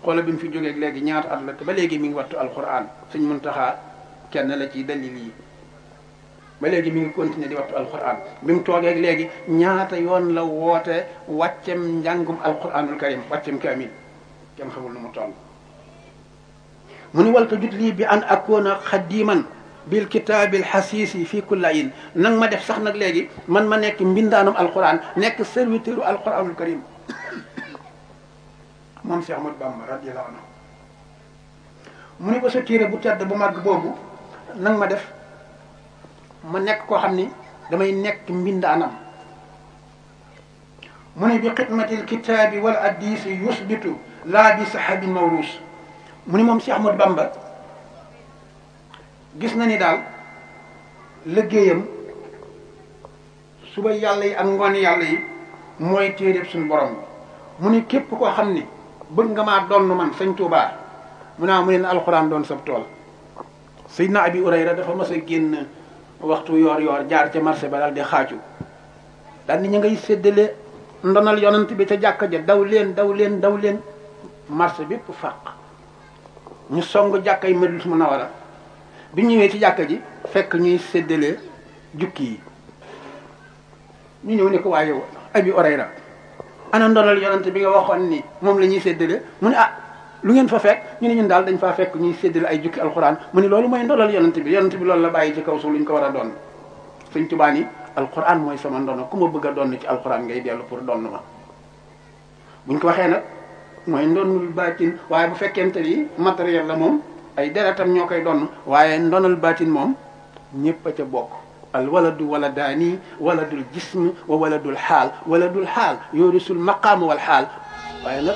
xoola bi mu fi jógeeg léegi ñaata at la te ba léegi mi ngi wattu alquran suñ muntaxaa kenn la ci dalil yi ba léegi mi ngi continuer di wattu alquran bi mu toogeeg léegi ñaata yoon la woote wàccem njàngum alquranul karim wàccem kaamil kenn xamul nu mu toll mu ni walta jut lii bi an akoona xadiman bil kitaabil xasiisi fii kullayin nang ma def sax nag léegi man ma nekk mbindaanum alquran nekk serviteur u alquranul karim moom Cheikh Ahmadou Bamba radiyallahu anhu mu ni ba sa téere bu tedd bu màgg boobu nang ma def ma nekk koo xam ni damay nekk mbindaanam mu ni bi xidmatil kitaabi wal addisi yusbitu laa bi sahabin mawruus mu ni moom Cheikh Ahmadou Bamba gis na ni daal liggéeyam suba yàlla yi ak ngoon yàlla yi mooy téeréb suñu borom mu ni képp koo xam ni bëgg nga maa donn man sëñ Tuubaa mu naa mu ne alxuraan doon sab tool Seydina Abi Urayra dafa mas a génn waxtu yoor yoor jaar ca marché ba daal di xaaju daal ni ñu ngay séddale ndonal yonent bi ca jàkka ja daw leen daw leen daw leen marché bépp fàq ñu song jàkka yi Madinatu Munawwara bi ñëwee ci jàkka ji fekk ñuy séddale jukki yi ñu ñëw ne ko waaye Abi Urayra ana ndonal yonent bi nga waxoon ni moom la ñuy séddale mu ne ah lu ngeen fa fekk ñu ne ñun daal dañ faa fekk ñuy séddale ay jukki alxuraan mu ne loolu mooy ndonal yonent bi yonent bi loolu la bàyyi ci kaw suuf lu ñu ko war a doon Sëñ Tuubaa ni alxuraan mooy sama ndono ku ma bëgg a doon ci alxuraan ngay dellu pour donn ma buñ ko waxee nag mooy ndonul baatin waaye bu fekkente ni matériel la moom ay deretam ñoo koy donn waaye ndonal baatin moom ñépp a ca bokk al waladu waladaani waladul jism wa waladul xaal waladul xaal yoorisul maqaam wal xaal waaye nag